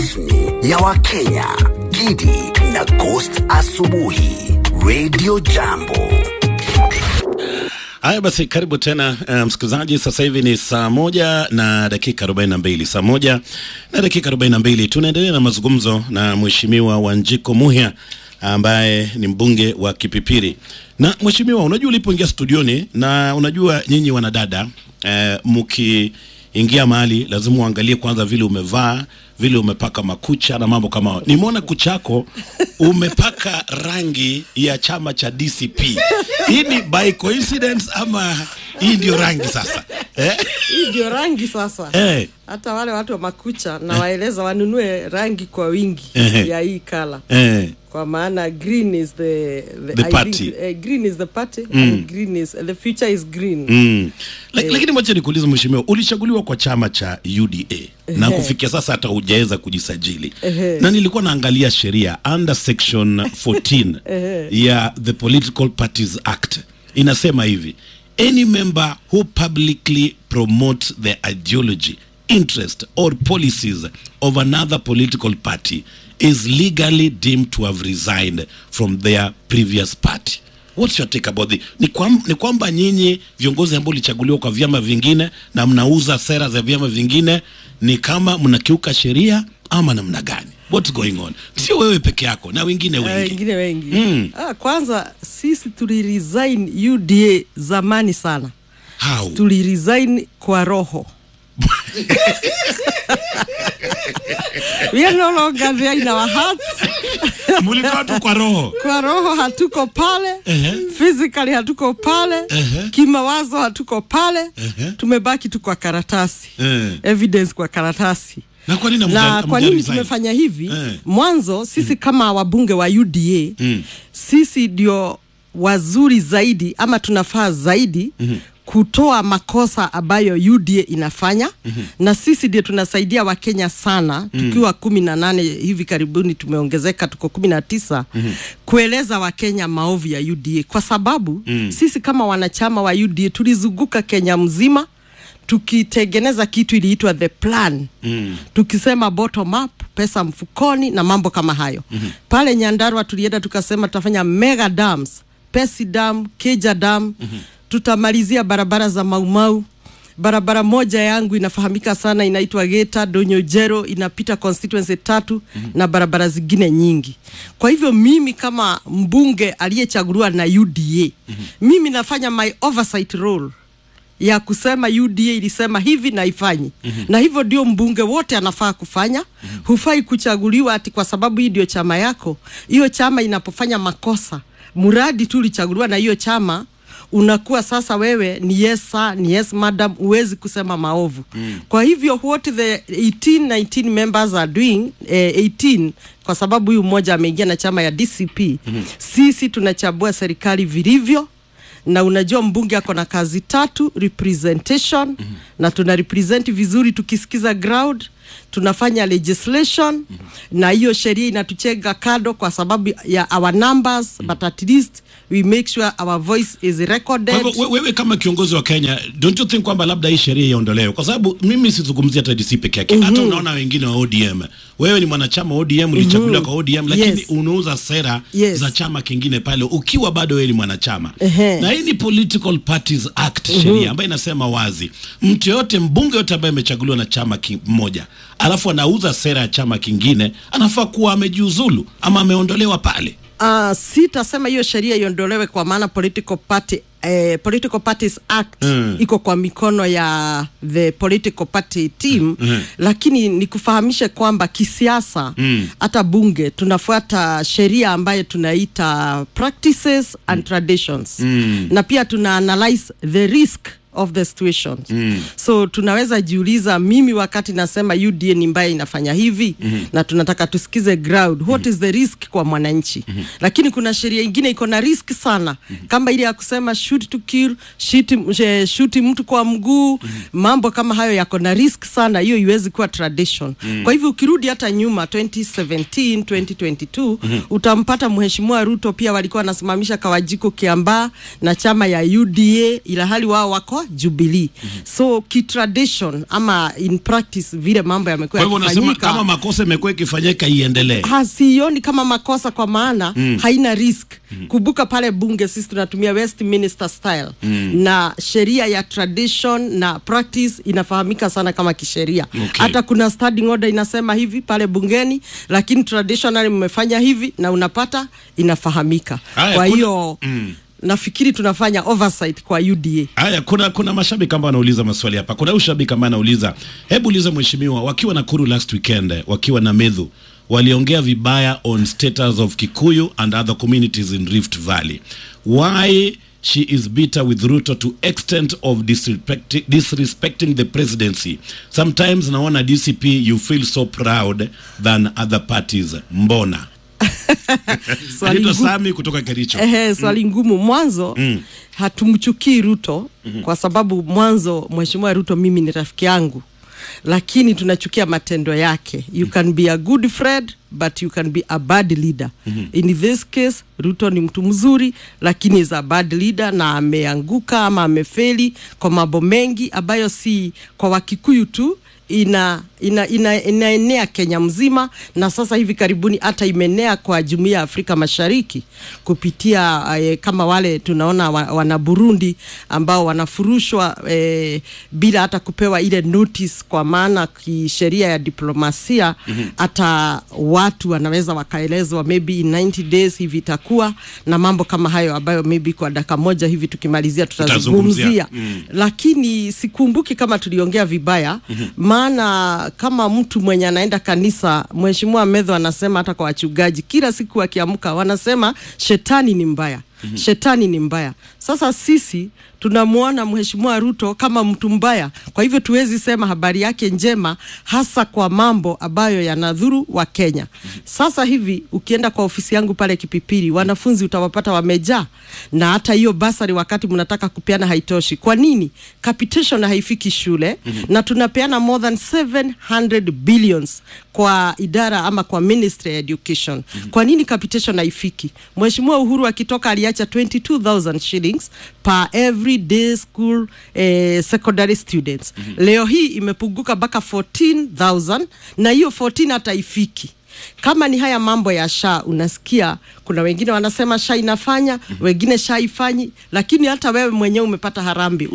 rasmi ya Wakenya, Gidi na Ghost Asubuhi, Radio Jambo. Haya basi, karibu tena uh, msikilizaji. Sasa hivi ni saa moja na dakika arobaini na mbili saa moja na dakika arobaini na mbili Tunaendelea na mazungumzo na Mheshimiwa Wanjiko Muhia ambaye ni mbunge wa Kipipiri. Na mheshimiwa, unajua ulipoingia studioni, na unajua nyinyi wanadada eh, mkiingia mahali lazima uangalie kwanza vile umevaa, vile umepaka makucha na mambo kama hayo. Nimeona kuchako umepaka rangi ya chama cha DCP. Hii ni by coincidence ama hii ndio rangi sasa eh? hii ndio rangi sasa Eh. hata wale watu wa makucha na waeleza wanunue rangi kwa wingi Ehe. ya hii kala Eh. kwa maana green is the, the, The I party. think, uh, green is the party and green is the future is green Mm. La, Lakini mwache nikuulize mheshimiwa, ulichaguliwa kwa chama cha UDA na kufikia sasa hata hujaweza kujisajili, Ehe. na nilikuwa naangalia sheria under section 14 ya the Political Parties Act inasema hivi any member who publicly promotes the ideology interest or policies of another political party is legally deemed to have resigned from their previous party What's your take about it? Ni, kwam, ni kwamba nyinyi viongozi ambao ulichaguliwa kwa vyama vingine na mnauza sera za vyama vingine ni kama mnakiuka sheria ama namna gani? What's going on? Sio wewe peke yako na wengine Eh, wengi. wengine wengi Mm. ah, kwanza sisi tuliresign UDA zamani sana How? tuliresign kwa roho we are no longer there in our hearts Mlikuwa tu kwa roho. kwa roho hatuko pale Ehe. physically hatuko pale Ehe. kimawazo hatuko pale Ehe. tumebaki tu kwa karatasi Eh. evidence kwa karatasi Na kwa nini na hamja- kwa nini hamja resign? tumefanya hivi Eh. mwanzo sisi kama wabunge wa UDA sisi ndio wazuri zaidi ama tunafaa zaidi kutoa makosa ambayo UDA inafanya na sisi ndio tunasaidia Wakenya sana tukiwa kumi na nane hivi karibuni tumeongezeka tuko kumi na tisa kueleza Wakenya maovu ya UDA kwa sababu sisi kama wanachama wa UDA tulizunguka Kenya mzima tukitengeneza kitu iliitwa the plan mm. tukisema bottom up pesa mfukoni na mambo kama hayo mm-hmm. pale nyandarua tulienda tukasema tutafanya mega dams pesi dam keja dam mm-hmm. tutamalizia barabara za maumau barabara moja yangu inafahamika sana inaitwa geta donyojero inapita constituency tatu mm-hmm. na barabara zingine nyingi kwa hivyo mimi kama mbunge aliyechaguliwa na uda mm-hmm. mimi nafanya my oversight role ya kusema UDA ilisema hivi na ifanyi mm-hmm. na hivyo ndio mbunge wote anafaa kufanya mm-hmm. hufai kuchaguliwa ati kwa sababu hii ndio chama yako hiyo chama inapofanya makosa mradi tu ulichaguliwa na hiyo chama unakuwa sasa wewe ni yes sir, ni yes madam huwezi kusema maovu mm. kwa hivyo what the 18 19 members are doing eh, 18 kwa sababu huyu mmoja ameingia na chama ya DCP mm-hmm. sisi tunachambua serikali vilivyo na unajua mbunge ako na kazi tatu representation mm-hmm. na tuna represent vizuri tukisikiza ground tunafanya legislation mm-hmm. na hiyo sheria inatuchenga kado kwa sababu ya our numbers mm-hmm. but at least we make sure our voice is Kwa recorded hivyo we- wewe kama kiongozi wa Kenya, don't you think kwamba labda hii sheria iondolewe? Kwa sababu mimi sizungumzia hata DC peke yake, hata unaona wengine wa ODM. Wewe ni mwanachama wa ODM, ulichaguliwa kwa ODM, lakini Yes. unauza sera Yes. za chama kingine pale ukiwa bado wewe ni mwanachama. Ehe. Na hii ni Political Parties Act sheria ambayo inasema wazi, mtu yote, mbunge yote ambaye amechaguliwa na chama kimoja alafu anauza sera ya chama kingine, anafaa kuwa amejiuzulu ama ameondolewa pale. uh, sitasema hiyo sheria iondolewe kwa maana political party Eh, political parties act Mm. iko kwa mikono ya the political party team Mm. lakini nikufahamishe kwamba kisiasa hata bunge tunafuata sheria ambayo tunaita practices and traditions na pia tuna analyze the risk of the situations mm. so tunaweza jiuliza mimi wakati nasema UDA ni mbaya inafanya hivi mm-hmm. na tunataka tusikize ground what mm-hmm. is the risk kwa mwananchi mm-hmm. lakini kuna sheria ingine iko na risk sana mm-hmm. kama ile ya kusema shoot to kill shoot, eh, shoot mtu kwa mguu mm-hmm. mambo kama hayo yako na risk sana hiyo iwezi kuwa tradition mm-hmm. kwa hivyo ukirudi hata nyuma 2017 2022 mm-hmm. utampata mheshimiwa Ruto pia walikuwa wanasimamisha Kawajiko Kiambaa na chama ya UDA ila hali wao wako Jubilee. So kitradition ama in practice vile mambo Kwa yamekuwa hivyo unasema yakifanyika kama makosa imekuwa ikifanyika iendelee. hasioni kama makosa kwa maana mm. haina risk mm. kumbuka pale bunge sisi tunatumia Westminster style mm. na sheria ya tradition na practice inafahamika sana kama kisheria Okay. hata kuna standing order inasema hivi pale bungeni lakini traditionally mmefanya hivi na unapata inafahamika Haya, kwa kuna- hiyo mm. nafikiri tunafanya oversight kwa UDA Haya, kuna kuna mashabiki ambao wanauliza maswali hapa. Kuna huyu shabiki ambaye anauliza, hebu uliza mheshimiwa, wakiwa Nakuru last weekend, wakiwa na Medhu waliongea vibaya on status of Kikuyu and other communities in Rift Valley. Why she is bitter with Ruto to extent of disrespecting, disrespecting the presidency. Sometimes naona DCP you feel so proud than other parties. Mbona? Swali Anaitwa ngumu. Sami kutoka Kericho. Ehe, swali ngumu mwanzo mm. hatumchukii Ruto mm-hmm. kwa sababu mwanzo mheshimiwa Ruto mimi ni rafiki yangu lakini tunachukia matendo yake you can be a good friend but you can be a bad leader mm-hmm. in this case Ruto ni mtu mzuri lakini is a bad leader na ameanguka ama amefeli kwa mambo mengi ambayo si kwa Wakikuyu tu ina ina, ina, inaenea Kenya mzima na sasa hivi karibuni hata imeenea kwa jumuiya ya Afrika Mashariki kupitia eh, kama wale tunaona wa, wana Burundi ambao wanafurushwa eh, bila hata kupewa ile notice, kwa maana kisheria ya diplomasia hata watu wanaweza wakaelezwa maybe in 90 days hivi itakuwa na mambo kama hayo ambayo maybe kwa dakika moja hivi tukimalizia Tutazungumzia. tutazungumzia mm. lakini sikumbuki kama tuliongea vibaya mm-hmm. maana kama mtu mwenye anaenda kanisa mheshimiwa medho anasema hata kwa wachungaji kila siku akiamka wanasema shetani ni mbaya mm-hmm. shetani ni mbaya sasa sisi tunamwona mheshimiwa ruto kama mtu mbaya kwa hivyo tuwezi sema habari yake njema hasa kwa mambo ambayo yanadhuru wa kenya sasa hivi ukienda kwa ofisi yangu pale kipipiri wanafunzi utawapata wamejaa na hata hiyo basari wakati mnataka kupeana haitoshi kwa nini capitation haifiki shule mm-hmm. na tunapeana more than 700 billions kwa idara ama kwa ministry ya education mm-hmm. kwa nini capitation haifiki mheshimiwa uhuru akitoka aliacha 22000 shillings per every day school eh, secondary students mm-hmm. leo hii imepunguka mpaka 14000 na hiyo 14 hata ifiki kama ni haya mambo ya sha unasikia kuna wengine wanasema sha inafanya mm-hmm. wengine sha ifanyi lakini hata wewe mwenyewe umepata harambi